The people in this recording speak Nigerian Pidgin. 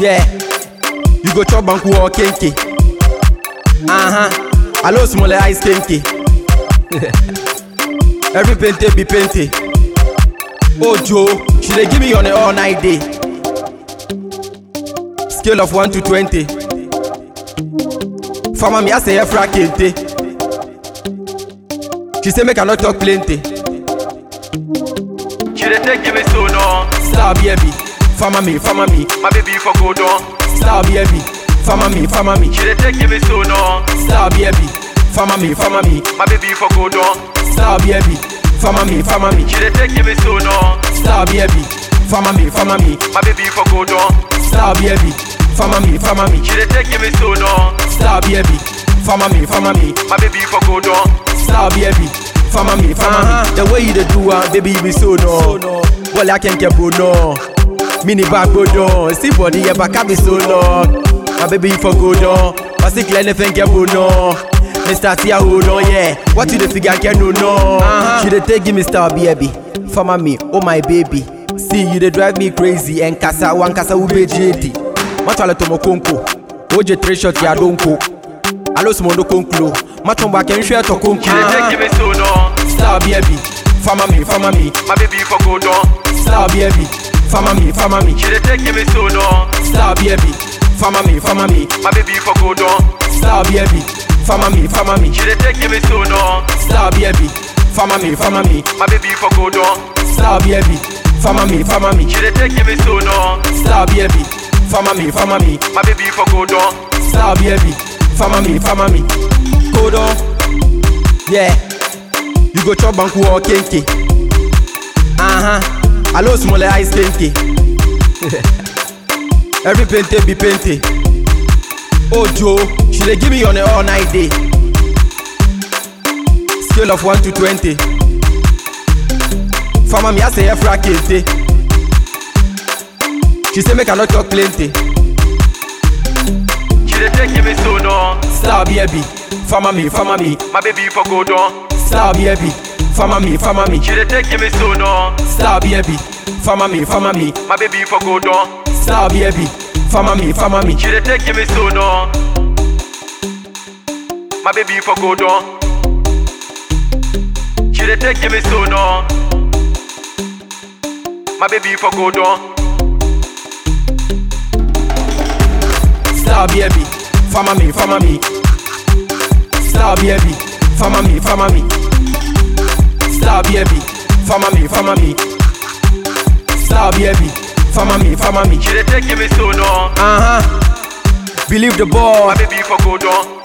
Yeah, you go chop banku or kenke. Uh huh. Hello, small ice kenke. Every pente be pente. Oh Joe, she dey give me on a all night day. Scale of 1 to 20. Farmer me I say efra kente. She say make I not talk plenty. She dey take give me so no. Star baby, farmer me, farmer me, My baby for go down. star baby, farmer me, farmer me, She dey take give me so no. star baby, farmer me, farmer me, My baby for go down. star baby, farmer me, farmer me, She dey take give me so no. star baby, farmer me, farmer me, My baby for go down. star baby, farmer me, farmer me, She dey take give me so no. star baby, farmer me, farmer me, My baby for go down. star baby, farmer me, farmer me. The way you dey do am, baby, you be so no. Well, I can't get no. Mini back go down, see body yeah back be so long. My baby you for go down, but still clear anything get no. Mr. Tia hold on, yeah. What you the figure can no no? She dey take give me star baby, farmer me, oh my baby. See you dey drive me crazy, and kasa one kasa ube JD. Matwale tomo konko, oje three shot ya donko. Alo simondo konklo, machomba kenshwe to konko. She dey take give me so no. Star baby, farmer me, farmer me, My baby for go down. star baby, farmer me, farmer me, She dey take give me so no. star baby, farmer me, farmer me, My baby for go down. star baby, farmer me, farmer me, She dey take give me so no. star baby, farmer me, farmer me, My baby for go down. star baby, farmer me, farmer me, She dey take give me so no. star baby, farmer me, farmer me, My baby for go down. star baby, farmer me, farmer me. Code on, yeah. You go chop banku or kenke. Uh huh. Hello, small ice kenke. Every pente be pente. Oh Joe, she dey give me on a all night day. Scale of 1 to 20. Farmer me I say efra kente. She say make I not talk plenty. She dey take give me so no. Star baby, farmer me, farmer me, My baby for go down. star baby, farmer me, farmer me, She dey take give me so no. star baby, farmer me, farmer me, My baby for go down. star baby, farmer me, farmer me, She dey take give me so no. My baby for go down. She dey take give me so no. My baby for go down. star baby, farmer me, farmer me, star baby, farmer me, farmer me, star baby, farmer me, farmer me, star baby, farmer me, farmer me. She dey take give me so no. Uh huh. Believe the boy. My baby for go down.